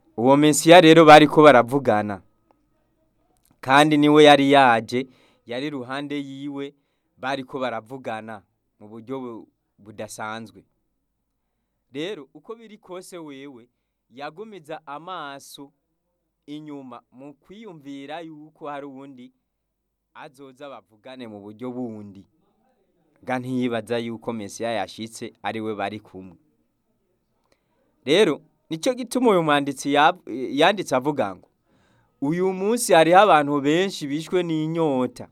uwo mesiya rero bariko baravugana kandi niwe yari yaje yari iruhande yiwe bariko baravugana mu buryo bu- budasanzwe rero uko biri kose wewe yagumiza amaso inyuma mu kwiyumvira yuko hari uwundi azoza bavugane mu buryo bundi ga ntiyibaza yuko mesiya yashitse ari we bari kumwe rero nicyo gituma uyu mwanditsi yab- yanditse avuga ngo uyu munsi hariho abantu benshi bishwe n'inyota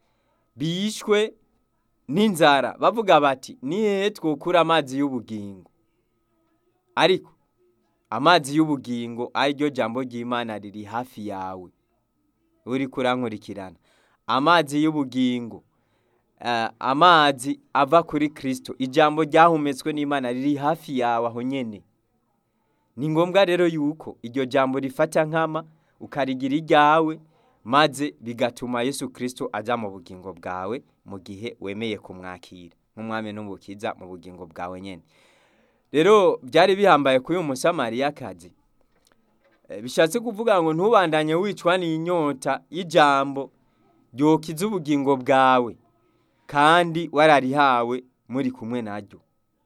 bishwe n'inzara bavuga bati ni hehe twokura amazi y'ubugingo ariko amazi y'ubugingo ariryo jambo ry'imana riri hafi yawe uriko urankurikirana amazi y'ubugingo eh, amazi ava kuri kristo ijambo ryahumetswe n'imana riri hafi yawe aho nyene ni ngombwa rero yuko iryo jambo rifata nkama ukarigira iryawe maze bigatuma yesu kristo aja mu bugingo bwawe mu gihe wemeye kumwakira nk'umwami n'umukiza mu bugingo bwawe nyene rero byari bihambaye kuri uyu musamariyakazi Eh, bishatse kuvuga ngo ntubandanye wicwa n'inyota y'ijambo ryokiza ubugingo bwawe kandi wararihawe muri kumwe naryo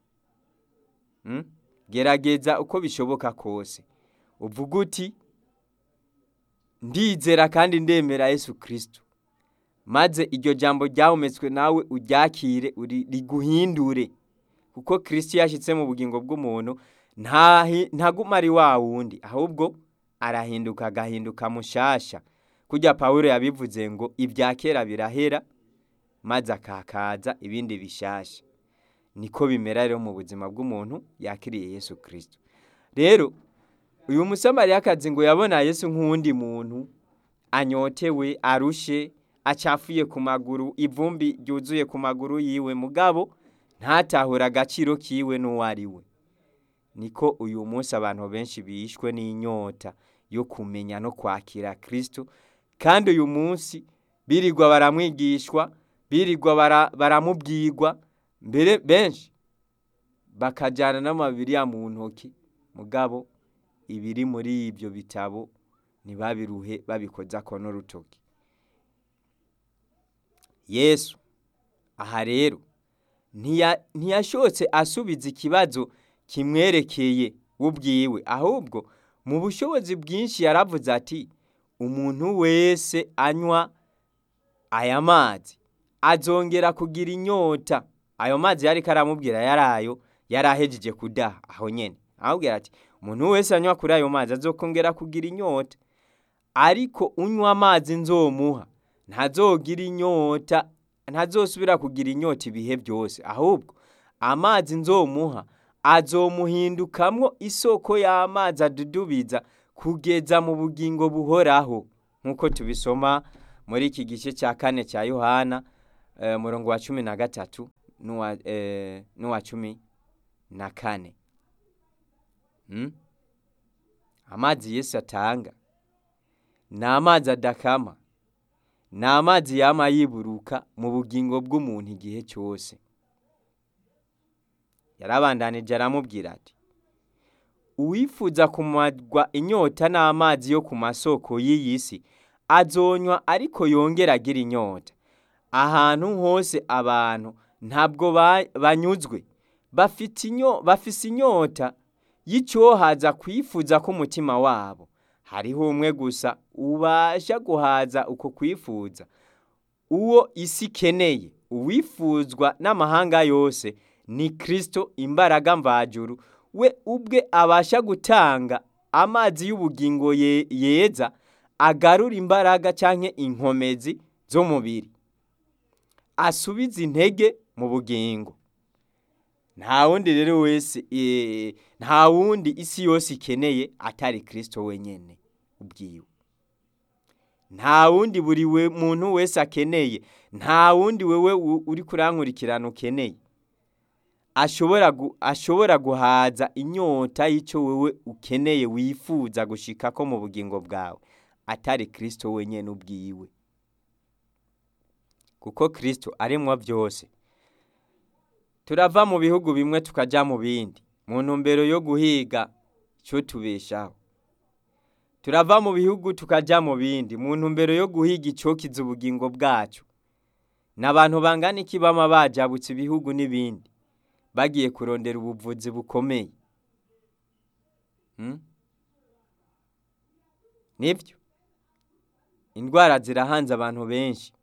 Mm? gerageza uko bishoboka kose uvuga uti ndizera kandi ndemera yesu kristo maze iryo jambo ryahumetswe nawe uryakire uri- riguhindure kuko kristo yashyitse mu bugingo bw'umuntu ntahi- ntaguma ari wa wundi ahubwo arahinduka agahinduka mushasha kurya pawulo yabivuze ngo ibya kera birahera maze akakaza ibindi bishasha niko bimera rero mu buzima bw'umuntu yakiriye yesu kristo rero uyu musamariyakazi ngo yabona yesu nk'uwundi muntu anyotewe arushe acafuye ku maguru ivumbi ryuzuye ku maguru yiwe mugabo ntatahura agaciro kiwe n'uwo ari we niko uyu munsi abantu benshi bishwe n'inyota yo kumenya no kwakira kristo kandi uyu munsi birirwa baramwigishwa birirwa bara- baramubwirwa mbere benshi bakajyana n'amabiriya mu ntoki mugabo ibiri muri ibyo bitabo ntibabiruhe babikoza ko n'urutoki yesu aha rero ntiya- ntiyashotse asubiza ikibazo kimwerekeye ubwiwe ahubwo mu bushobozi bwinshi yaravuze ati umuntu wese anywa aya mazi azongera kugira inyota ayo mazi yari karamubwira yarayo yari ahejeje kudaha aho nyene aramubwira ati umuntu wese anywa kuri ayo mazi azokongera kugira inyota ariko unywa amazi nzomuha ntazogira inyota ntazosubira kugira inyota ibihe byose ahubwo amazi nzomuha azomuhindukamwo isoko y'amazi adudubiza kugeza mu bugingo buhoraho nk'uko tubisoma muri iki gice cya kane cya yohana eh, murongo wa cumi na gatatu n'uwa eh, n'uwa cumi na kane Mm? amazi yesu atanga ni amazi adakama ni amazi yama yiburuka mu bugingo bw'umuntu igihe cyose yarabandanije aramubwira ati uwifuza kumarwa inyota n'amazi yo ku masoko y'iyi si azonywa ariko yongera agira inyota ahantu hose abantu ntabwo ba- banyuzwe bafite inyo bafise inyota y'icyohaza kwifuza k'umutima wabo hariho umwe gusa ubasha guhaza uko kwifuza uwo isi ikeneye uwifuzwa n'amahanga yose ni kristo imbaraga mvajuru we ubwe abasha gutanga amazi y'ubugingo ye- yeza agarura imbaraga canke inkomezi z'umubiri asubiza intege mu bugingo nta wundi rero wese eh, nta wundi isi yose ikeneye atari kristo wenyene ubwiwe nta wundi buri we muntu wese akeneye nta wundi wewe u- uri kurankurikirana ukeneye ashobora gu, ashobora guhaza inyota y'icyo wewe ukeneye wifuza gushika ko mu bugingo bwawe atari kristo wenyene ubwiwe kuko kristo arimwo byose turava mu bihugu bimwe tukaja mu bindi mu ntumbero yo guhiga icyo tubeshaho turava mu bihugu tukaja mu bindi mu ntumbero yo guhiga icokiza ubugingo bwacu n'abantu bangana iki bama bajabutse ibihugu n'ibindi bagiye kurondera ubuvuzi bukomeye Hmm? nibyo indwara zirahanze abantu benshi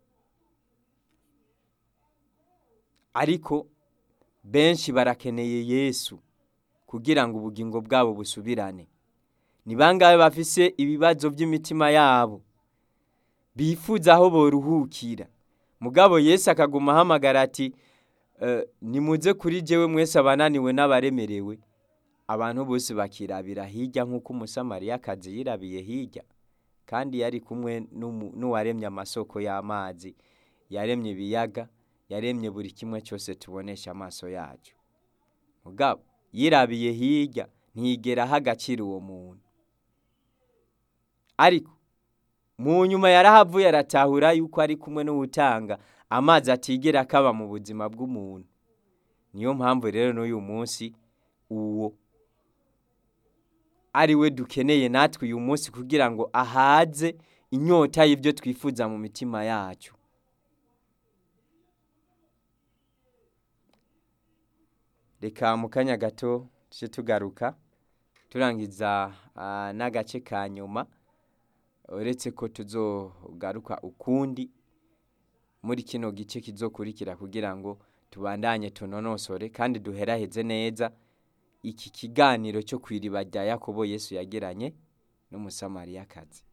ariko benshi barakeneye yesu kugira ngo ubugingo bwabo busubirane ni bangahe bafise ibibazo by'imitima yabo bifuza aho boruhukira mugabo yesu akaguma ahamagara ati "Eh, nimuze kuri jewe mwese abananiwe n'abaremerewe abantu bose bakirabira hirya nk'uko umusamariyakazi yirabiye hirya kandi yari kumwe n'umu- n'uwaremye amasoko y'amazi yaremye ibiyaga yaremye buri kimwe cyose tubonesha amaso yacu mugabo yirabiye hirya ntiyigera aha agaciro uwo muntu ariko mu nyuma yarahavuye aratahura yuko ari kumwe n'uwutanga amazi atigera akaba mu buzima bw'umuntu niyo mpamvu rero n'uyu munsi uwo ari we dukeneye natwe uyu munsi kugira ngo ahaze inyota y'ibyo twifuza mu mitima yacu reka mu kanya gato tujye tugaruka turangiza ah, n'agace ka nyuma uretse ko tuzogaruka ukundi muri kino gice kizokurikira kugira ngo tubandanye tunonosore kandi duheraheze neza iki kiganiro cyo ku iriba rya yakobo yesu yagiranye n'umusamariyakazi